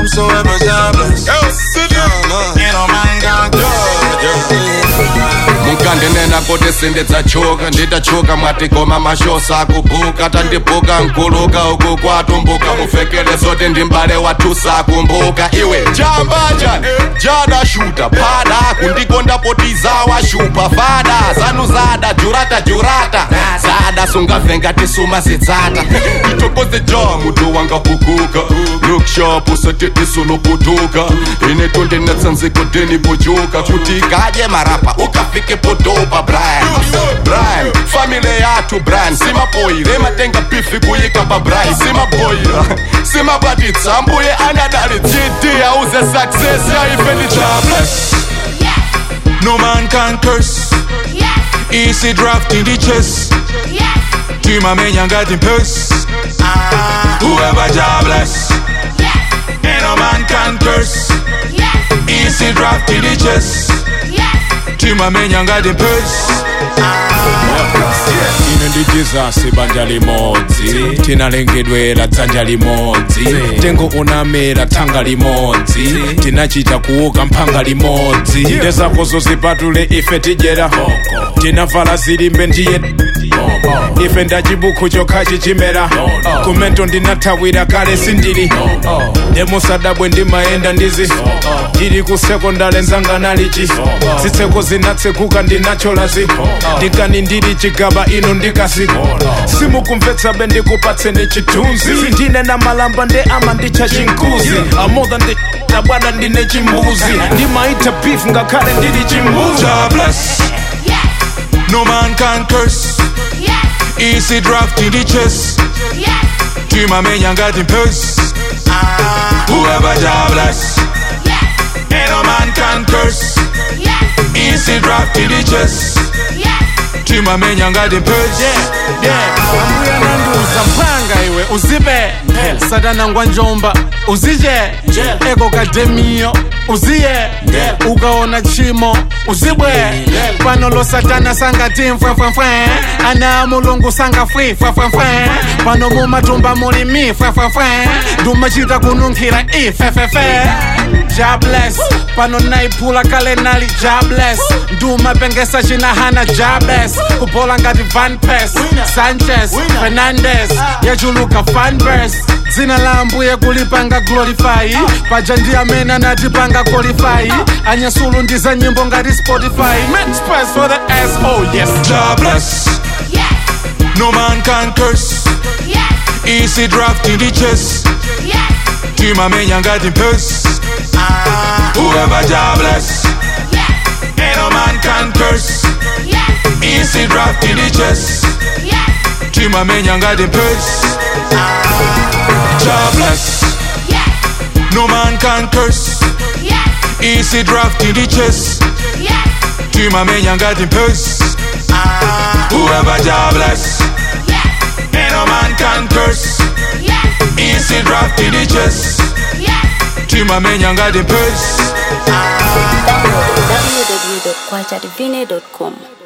whomsoever jobless. Ain't no man gonna judge. mukandenena kuti sindidzachoka nditachoka mwatigoma mashosa akubhuka tandibhuka nkuluka uku kwatumbuka mufekere zoti ndi mbale wathusa akumbuka iwe chambaja jada shuta pada kundikonda potiza washupa fada zanu zada jurata jurata zada sungavhenga tisuma zidzata itokoze ja mutu wanga pukuka lookshop usatitisuluphutuka ine tondinatsanziko deni pojuka kuti kadye marapa ukafike podopa brian brian famile yathu brian simaboyire matenga bifi kuyika pa brian simaboyira simabwaditsa mbuye anadali gd auze success yaife ndi jobless No man can curse. Easy draft in the chest. Team a man, got in purse. Whoever jobless. Ain't no man can curse. Easy draft in the chest. Team a man, got in purse. ine ndi jesus banja limodzi tinalengedwera dzanja limodzi tengo unamera thanga limodzi tinachita kuuka mphanga limodzi ndezakozo zipatule ife tidyera tinavala zilimbe ndiye ife ndachibukhu chokha chichimera kumento ndinathawira kale sindili ndemusadabwe ndimayenda ndizi ndili ku sekondale nzanga nalichi zitseko zinatsekuka ndinacholazi ndikani ndili chigaba ino ndikasi simukumvetsabe ndikupatseni chithunzi ndine na malamba nde ama ndicha chinkuzi amodha ndi tabwada ndine chimbuzi ndimaita beef ngakhale ndili chimbuzi Jobless. No man can curse. Easy draft in the chest. Team a man, got in purse. Whoever jobless. Ain't no man can curse. Easy draft in the chest. Team a man, got in purse. ambuya nanduza mpanga iwe uzibe satana ngwa njomba uzije eko kademiyo uziye ukaona chimo uzibwe pano lo satana sangati mfwemfwemfwe ana mulungu sanga fwi fwefwemfwe pano mumatumba muli mi fwefwemfwe ndumachita kununkhira ifefefe jobless pano naiphula kale nali jobless ndumapengesa chinahana jobless kubola ngati van pes sanchez fernandes yachuluka fanbers dzina la ambuye kulipanga glorify paja ndi amene anatipanga qualify anyasulu ndi za nyimbo ngati spotify make space for the s oh yes Jobless. No man can curse. Easy draft in the chest. Team a man, got in purse. Whoever jobless. Ain't no man can curse. Easy draft in the chest. Team a man, got in purse. Jobless. No man can curse. Easy draft in the chest. Team a man, got in purse. Whoever jobless. Ain't no man can curse. Easy draft in the chest. Team a man, got in purse. www.kwachadivine.com